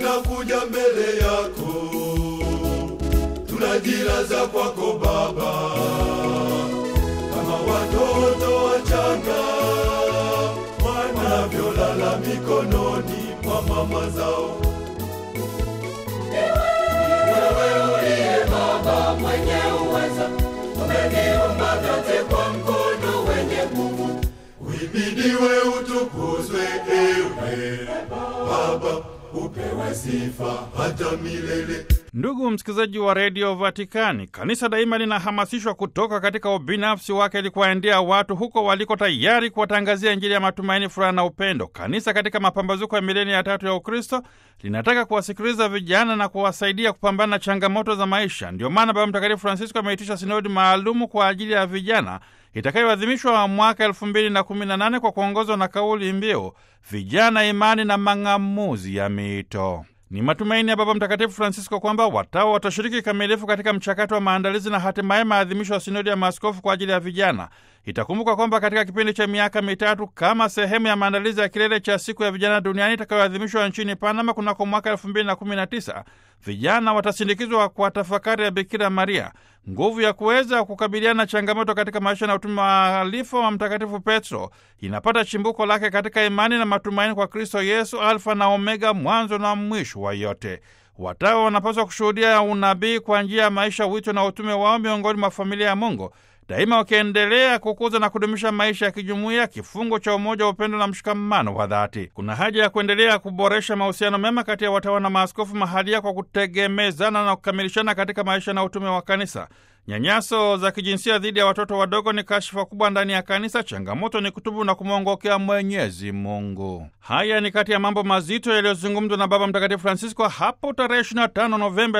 tunakuja mbele yako, tunajilaza kwako Baba, kama watoto wachanga wanavyolala mikononi mwa mama zao. Wewe uliye Baba mwenye uweza, umeniumba vyote kwa mkono wenye nguvu. Uhimidiwe, utukuzwe, ewe Baba, upewe sifa hata milele. Ndugu msikilizaji wa redio Vatikani, kanisa daima linahamasishwa kutoka katika ubinafsi wake ili kuwaendea watu huko waliko, tayari kuwatangazia Injili ya matumaini, furaha na upendo. Kanisa katika mapambazuko ya milenia ya tatu ya Ukristo linataka kuwasikiliza vijana na kuwasaidia kupambana na changamoto za maisha. Ndio maana Baba Mtakatifu Francisco ameitisha sinodi maalumu kwa ajili ya vijana itakayoadhimishwa mwaka elfu mbili na kumi na nane kwa kuongozwa na kauli mbiu vijana, imani na mang'amuzi ya miito. Ni matumaini ya Baba Mtakatifu Francisco kwamba watawa watashiriki kikamilifu katika mchakato wa maandalizi na hatimaye maadhimisho ya sinodi ya maaskofu kwa ajili ya vijana. Itakumbuka kwamba katika kipindi cha miaka mitatu kama sehemu ya maandalizi ya kilele cha siku ya vijana duniani itakayoadhimishwa nchini Panama kunako mwaka elfu mbili na kumi na tisa vijana watasindikizwa kwa tafakari ya Bikira Maria, nguvu ya kuweza kukabiliana na changamoto katika maisha na utume wa alifa wa Mtakatifu Petro inapata chimbuko lake katika imani na matumaini kwa Kristo Yesu, Alfa na Omega, mwanzo na mwisho wa yote. Watawa wanapaswa kushuhudia unabii kwa njia ya maisha, wito na utume wao miongoni mwa familia ya Mungu, daima wakiendelea kukuza na kudumisha maisha ya kijumuiya, kifungo cha umoja wa upendo na mshikamano wa dhati. Kuna haja ya kuendelea kuboresha mahusiano mema kati ya watawa na maaskofu mahalia kwa kutegemezana na kukamilishana katika maisha na utume wa kanisa. Nyanyaso za kijinsia dhidi ya watoto wadogo ni kashfa kubwa ndani ya kanisa. Changamoto ni kutubu na kumwongokea Mwenyezi Mungu. Haya ni kati ya mambo mazito yaliyozungumzwa na Baba Mtakatifu Francisco hapo tarehe 25 Novemba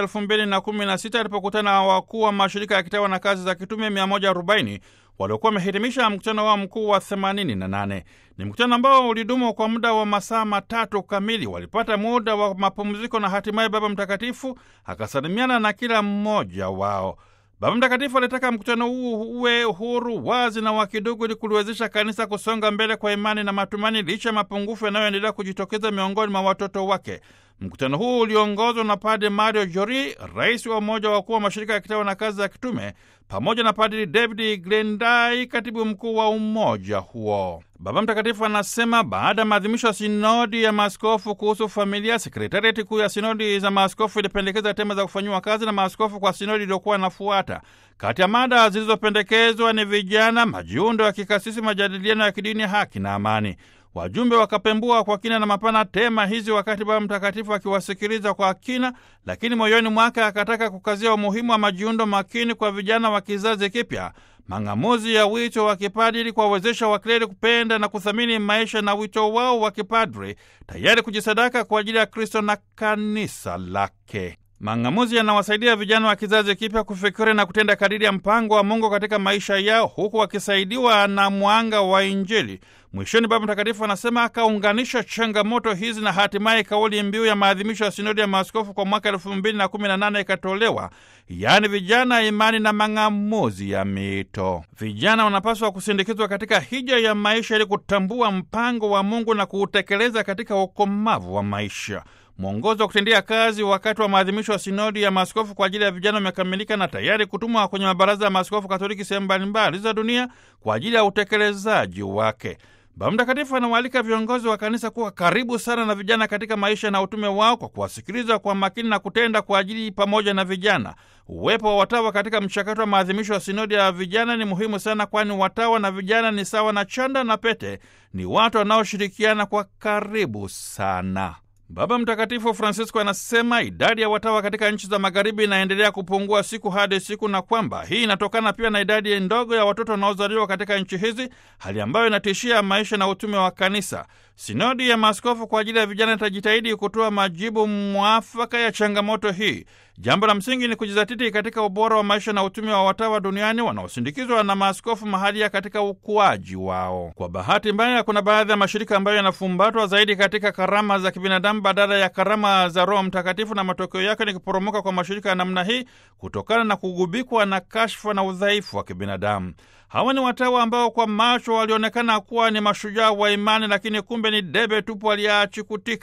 2016 alipokutana na wakuu wa mashirika ya kitawa na kazi za kitume 140 waliokuwa wamehitimisha mkutano wao mkuu wa 88. Ni mkutano ambao ulidumu kwa muda wa masaa matatu kamili. Walipata muda wa mapumziko na hatimaye Baba Mtakatifu akasalimiana na kila mmoja wao. Baba Mtakatifu alitaka mkutano huu uwe huru, wazi na wa kidugu ili kuliwezesha kanisa kusonga mbele kwa imani na matumaini licha ya mapungufu yanayoendelea kujitokeza miongoni mwa watoto wake. Mkutano huu uliongozwa na Padre Mario Jori, rais wa umoja wa wakuu wa mashirika ya kitawa na kazi za kitume, pamoja na Padri David Glendai, katibu mkuu wa umoja huo. Baba Mtakatifu anasema baada ya maadhimisho ya sinodi ya maaskofu kuhusu familia, sekretariati kuu ya sinodi za maaskofu ilipendekeza tema za kufanyiwa kazi na maaskofu kwa sinodi iliyokuwa inafuata. Kati ya mada zilizopendekezwa ni vijana, majiundo ya kikasisi, majadiliano ya kidini, haki na amani. Wajumbe wakapembua kwa kina na mapana tema hizi, wakati Baba Mtakatifu akiwasikiliza kwa kina, lakini moyoni mwake akataka kukazia umuhimu wa majiundo makini kwa vijana wa kizazi kipya, mang'amuzi ya wito wa kipadri ili kuwawezesha wakleri kupenda na kuthamini maisha na wito wao wa kipadri, tayari kujisadaka kwa ajili ya Kristo na kanisa lake. Mang'amuzi yanawasaidia vijana wa kizazi kipya kufikiri na kutenda kadiri ya mpango wa Mungu katika maisha yao, huku wakisaidiwa na mwanga wa Injili. Mwishoni, Baba Mtakatifu anasema akaunganisha changamoto hizi na hatimaye kauli mbiu ya maadhimisho ya sinodi ya maaskofu kwa mwaka elfu mbili na kumi na nane ikatolewa, yaani vijana, imani na mang'amuzi ya miito. Vijana wanapaswa kusindikizwa katika hija ya maisha ili kutambua mpango wa Mungu na kuutekeleza katika ukomavu wa maisha. Mwongozo wa kutendea kazi wakati wa maadhimisho ya sinodi ya maaskofu kwa ajili ya vijana umekamilika na tayari kutumwa kwenye mabaraza ya maaskofu Katoliki sehemu mbalimbali za dunia kwa ajili ya utekelezaji wake. Baba Mtakatifu anawaalika viongozi wa kanisa kuwa karibu sana na vijana katika maisha na utume wao kwa kuwasikiliza kwa makini na kutenda kwa ajili pamoja na vijana. Uwepo wa watawa katika mchakato wa maadhimisho ya sinodi ya vijana ni muhimu sana, kwani watawa na vijana ni sawa na chanda na pete, ni watu wanaoshirikiana kwa karibu sana. Baba Mtakatifu Francisco anasema idadi ya watawa katika nchi za magharibi inaendelea kupungua siku hadi siku, na kwamba hii inatokana pia na idadi ndogo ya watoto wanaozaliwa katika nchi hizi, hali ambayo inatishia maisha na utume wa kanisa. Sinodi ya maaskofu kwa ajili ya vijana itajitahidi kutoa majibu mwafaka ya changamoto hii. Jambo la msingi ni kujizatiti katika ubora wa maisha na utume wa watawa duniani wanaosindikizwa na maaskofu mahalia katika ukuaji wao. Kwa bahati mbaya, kuna baadhi ya mashirika ambayo yanafumbatwa zaidi katika karama za kibinadamu badala ya karama za Roho Mtakatifu, na matokeo yake ni kuporomoka kwa mashirika ya namna hii kutokana na kugubikwa na kashfa na udhaifu wa kibinadamu. Hawa ni watawa ambao kwa macho walionekana kuwa ni mashujaa wa imani, lakini kumbe ni debe tupu aliyeachikutika.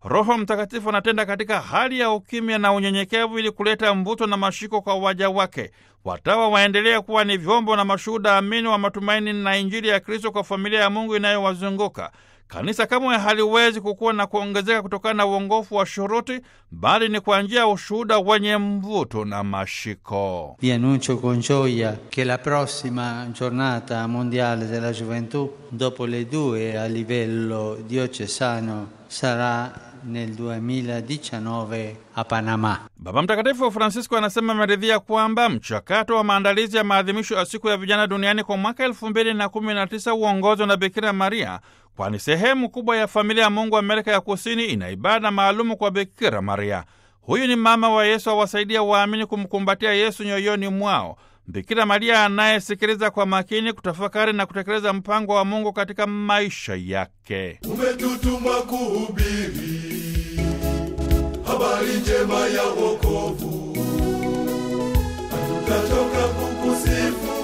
Roho Mtakatifu anatenda katika hali ya ukimya na unyenyekevu ili kuleta mvuto na mashiko kwa waja wake. Watawa waendelee kuwa ni vyombo na mashuhuda amini wa matumaini na Injili ya Kristo kwa familia ya Mungu inayowazunguka. Kanisa kamwe haliwezi kukua na kuongezeka kutokana na uongofu wa shuruti, bali ni kwa njia ya ushuhuda wenye mvuto na mashiko. Vi annuncio con gioia che la prossima giornata mondiale della gioventù, dopo le due a livello diocesano, sarà nel 2019 a Panama. Baba Mtakatifu Francisco anasema ameridhia kwamba mchakato wa maandalizi ya maadhimisho ya siku ya vijana duniani kwa mwaka elfu mbili na kumi na tisa uongozwa na Bikira Maria, kwani sehemu kubwa ya familia ya Mungu Amerika ya Kusini ina ibada maalumu kwa Bikira Maria. Huyu ni mama wa Yesu, awasaidia waamini kumkumbatia Yesu nyoyoni mwao. Bikira Maria anayesikiliza kwa makini, kutafakari na kutekeleza mpango wa Mungu katika maisha yake. umetutuma kuhubiri habari njema ya wokovu, hatutachoka kukusifu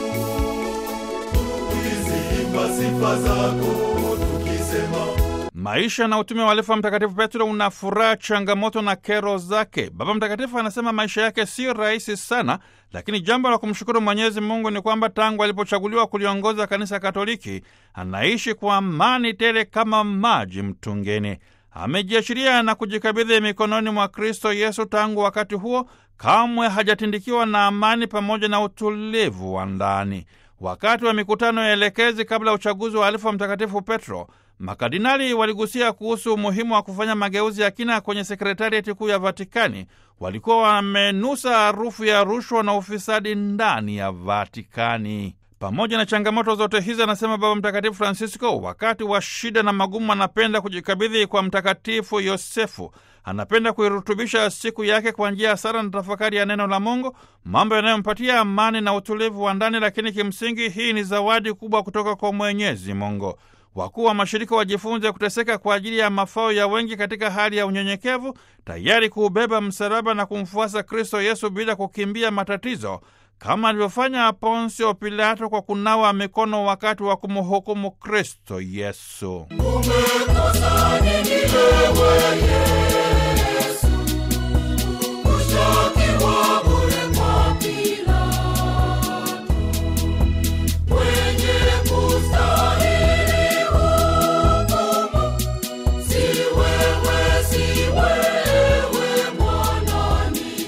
tukiziimba sifa zako tukisema Maisha na utume wa Alifa Mtakatifu Petro una furaha, changamoto na kero zake. Baba Mtakatifu anasema maisha yake si rahisi sana, lakini jambo la kumshukuru Mwenyezi Mungu ni kwamba tangu alipochaguliwa kuliongoza Kanisa Katoliki anaishi kwa amani tele kama maji mtungini. Amejiachilia na kujikabidhi mikononi mwa Kristo Yesu. Tangu wakati huo kamwe hajatindikiwa na amani pamoja na utulivu wa ndani. Wakati wa mikutano ya elekezi kabla ya uchaguzi wa Alifa Mtakatifu Petro, makardinali waligusia kuhusu umuhimu wa kufanya mageuzi ya kina kwenye sekretariati kuu ya Vatikani. Walikuwa wamenusa harufu ya rushwa na ufisadi ndani ya Vatikani. Pamoja na changamoto zote hizi, anasema Baba Mtakatifu Francisco, wakati wa shida na magumu, anapenda kujikabidhi kwa Mtakatifu Yosefu. Anapenda kuirutubisha siku yake kwa njia ya sala na tafakari ya neno la Mungu, mambo yanayompatia amani na utulivu wa ndani. Lakini kimsingi hii ni zawadi kubwa kutoka kwa Mwenyezi Mungu. Wakuu wa mashirika wajifunze kuteseka kwa ajili ya mafao ya wengi katika hali ya unyenyekevu, tayari kuubeba msalaba na kumfuasa Kristo Yesu bila kukimbia matatizo, kama alivyofanya Ponsio Pilato kwa kunawa mikono wakati wa kumhukumu Kristo Yesu. Umekosa nini wewe Yesu? Kushtakiwa bure kwa Pilato. Mwenye kustahili hukumu. Si wewe, si wewe, Bwana ni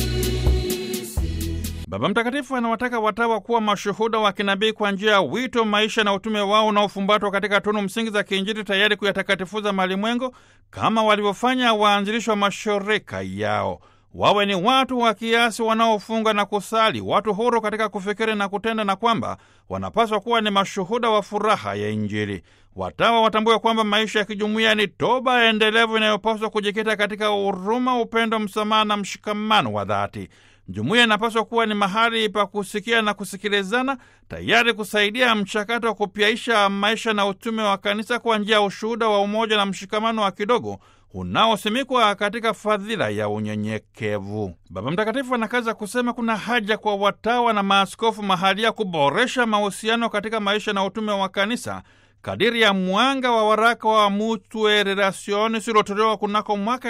sisi. Baba Mtakatifu anawataka watawa kuwa mashuhuda wa kinabii kwa njia ya wito, maisha na utume wao unaofumbatwa katika tunu msingi za kiinjili, tayari kuyatakatifuza malimwengu kama walivyofanya waanzilishi wa mashirika yao. Wawe ni watu wa kiasi wanaofunga na kusali, watu huru katika kufikiri na kutenda, na kwamba wanapaswa kuwa ni mashuhuda wa furaha ya Injili. Watawa watambue kwamba maisha ya kijumuiya ni toba endelevu inayopaswa kujikita katika huruma, upendo, msamaha na mshikamano wa dhati. Jumuiya inapaswa kuwa ni mahali pa kusikia na kusikilizana, tayari kusaidia mchakato wa kupyaisha maisha na utume wa kanisa kwa njia ya ushuhuda wa umoja na mshikamano wa kidogo unaosimikwa katika fadhila ya unyenyekevu. Baba Mtakatifu anakaza kusema kuna haja kwa watawa na maaskofu mahalia kuboresha mahusiano katika maisha na utume wa kanisa kadiri ya mwanga wa waraka wa Mutue Relationis uliotolewa kunako mwaka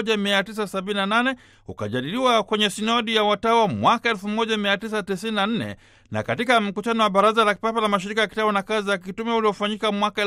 1978 ukajadiliwa kwenye sinodi ya watawa mwaka 1994 na katika mkutano wa Baraza la Kipapa la Mashirika ya Kitawa na Kazi za Kitume uliofanyika mwaka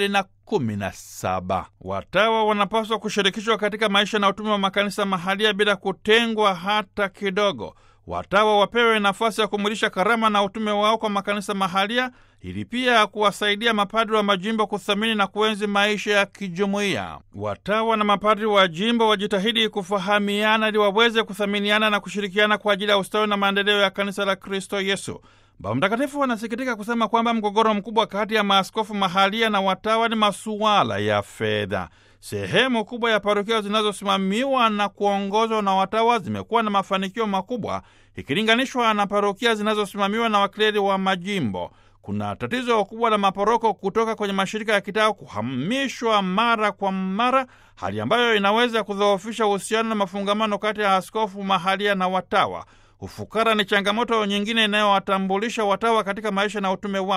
2017. Watawa wanapaswa kushirikishwa katika maisha na utume wa makanisa mahalia bila kutengwa hata kidogo. Watawa wapewe nafasi ya kumwilisha karama na utume wao kwa makanisa mahalia ili pia kuwasaidia mapadri wa majimbo kuthamini na kuenzi maisha ya kijumuiya. Watawa na mapadri wa jimbo wajitahidi kufahamiana ili waweze kuthaminiana na kushirikiana kwa ajili ya ustawi na maendeleo ya kanisa la Kristo Yesu. Baba Mtakatifu anasikitika kusema kwamba mgogoro mkubwa kati ya maaskofu mahalia na watawa ni masuala ya fedha. Sehemu kubwa ya parokia zinazosimamiwa na kuongozwa na watawa zimekuwa na mafanikio makubwa ikilinganishwa na parokia zinazosimamiwa na wakleri wa majimbo. Kuna tatizo kubwa la maporoko kutoka kwenye mashirika ya kitawa kuhamishwa mara kwa mara, hali ambayo inaweza kudhoofisha uhusiano na mafungamano kati ya askofu mahalia na watawa. Ufukara ni changamoto nyingine inayowatambulisha watawa katika maisha na utume wao.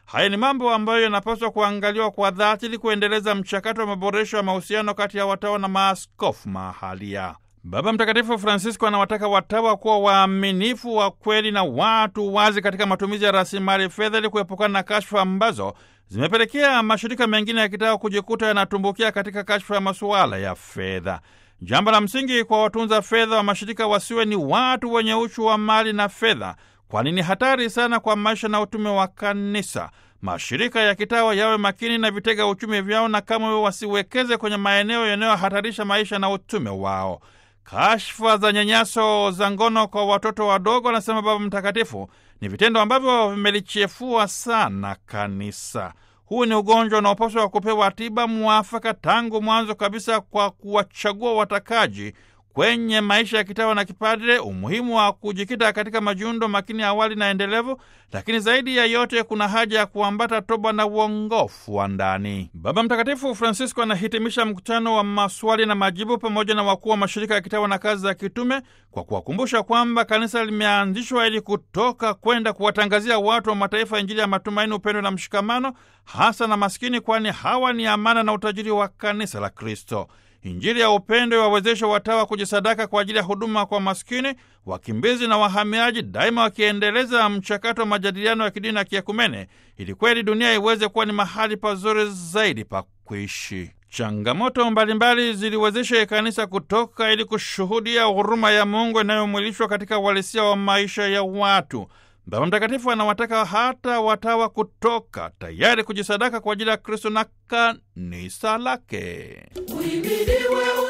Haya ni mambo ambayo yanapaswa kuangaliwa kwa dhati ili kuendeleza mchakato wa maboresho ya mahusiano kati ya watawa na maaskofu mahalia. Baba Mtakatifu Francisco anawataka watawa kuwa waaminifu wa kweli na watu wazi katika matumizi ya rasilimali fedha ili kuepukana na kashfa ambazo zimepelekea mashirika mengine ya kitawa kujikuta yanatumbukia katika kashfa ya masuala ya fedha. Jambo la msingi kwa watunza fedha wa mashirika wasiwe ni watu wenye uchu wa mali na fedha, kwani ni hatari sana kwa maisha na utume wa kanisa. Mashirika ya kitawa yawe makini na vitega uchumi vyao, na kama wasiwekeze kwenye maeneo yanayohatarisha maisha na utume wao. Kashfa za nyanyaso za ngono kwa watoto wadogo, anasema Baba Mtakatifu, ni vitendo ambavyo vimelichefua sana kanisa. Huu ni ugonjwa unaopaswa kupewa tiba mwafaka tangu mwanzo kabisa, kwa kuwachagua watakaji kwenye maisha ya kitawa na kipadre, umuhimu wa kujikita katika majiundo makini awali na endelevu, lakini zaidi ya yote kuna haja ya kuambata toba na uongofu wa ndani. Baba Mtakatifu Francisco anahitimisha mkutano wa maswali na majibu pamoja na wakuu wa mashirika ya kitawa na kazi za kitume kwa kuwakumbusha kwamba kanisa limeanzishwa ili kutoka kwenda kuwatangazia watu wa mataifa Injili ya matumaini, upendo na mshikamano, hasa na maskini, kwani hawa ni amana na utajiri wa kanisa la Kristo. Injili ya upendo iwawezeshe watawa kujisadaka kwa ajili ya huduma kwa maskini, wakimbizi na wahamiaji, daima wakiendeleza mchakato wa majadiliano ya kidini na kiekumene, ili kweli dunia iweze kuwa ni mahali pazuri zaidi pa kuishi. Changamoto mbalimbali ziliwezesha kanisa kutoka ili kushuhudia huruma ya Mungu inayomwilishwa katika uhalisia wa maisha ya watu. Baba Mtakatifu anawataka hata watawa kutoka tayari kujisadaka kwa ajili ya Kristo na kanisa lake. Uhimidiwe